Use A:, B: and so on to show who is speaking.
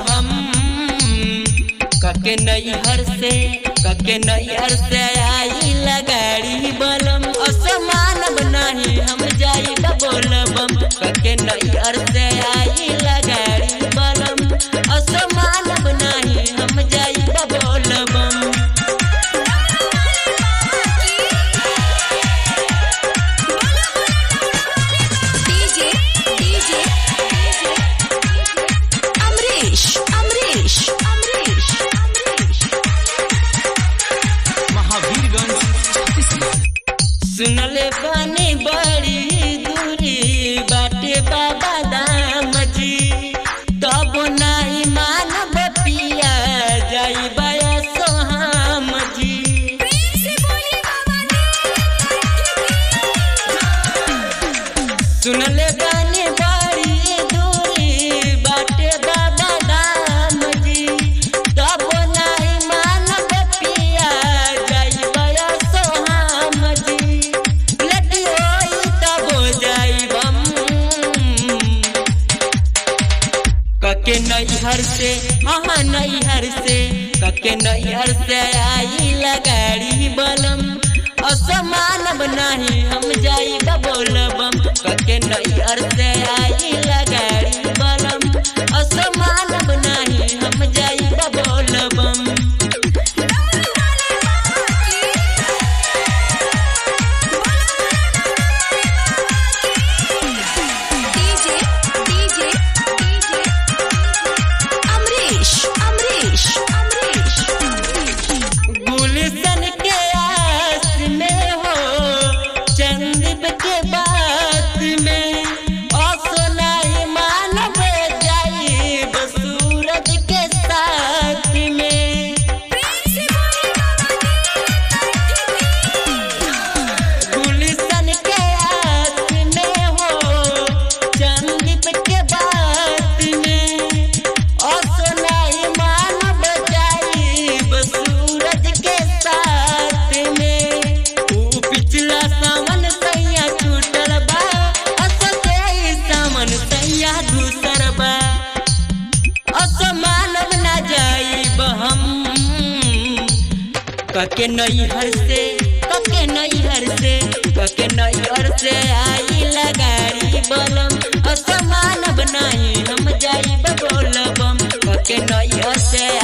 A: हम कके नैहर से कके नैहर से आई लगाड़ी बलम असमान बनाही हम जाई बोलबम कके नैहर से आई लगाड़ी बलम असमान बनाही हम जाई बोलबम
B: डीजे डीजे अमरीश अमरीश अमरीश अमरीश
C: महावीरगंज छत्तीसगढ़
A: सुनले बानी बड़ी दूरी बाटे बाबा दाम जी तब नाही मानव पिया जाई बया सोहाम जी सुनले बानी बड़ी दूरी बाटे बाबा दाम जी तब नाही मानव पिया जाई बया सोहाम जी लटी होई तब जाई बम कके नैहर से हाँ नैहर से कके नैहर से आई लगाड़ी बलम असमान बनाही हम जाई बोलबम कके नैहर से आई लगाड़ी बलम असमान बनाही हम जाई Bolbam
B: DJ DJ DJ Amrish Amrish Amrish
A: Gulshan के आस में हो चंदीप के बात में असनाई मानव जाई सूरज के साथ में गुलशन के आस में हो चंदीप के बात में असनाई मानव जाई सूरज के साथ में ऊ पिछला सावन सैया छूटल बा असते सावन सैया दूसर बा असमानव ना जाई हम कके नैहर से कके नैहर से कके नैहर से आई लगाड़ी बलम असमान बनाई हम जाई बोलबम कके नैहर से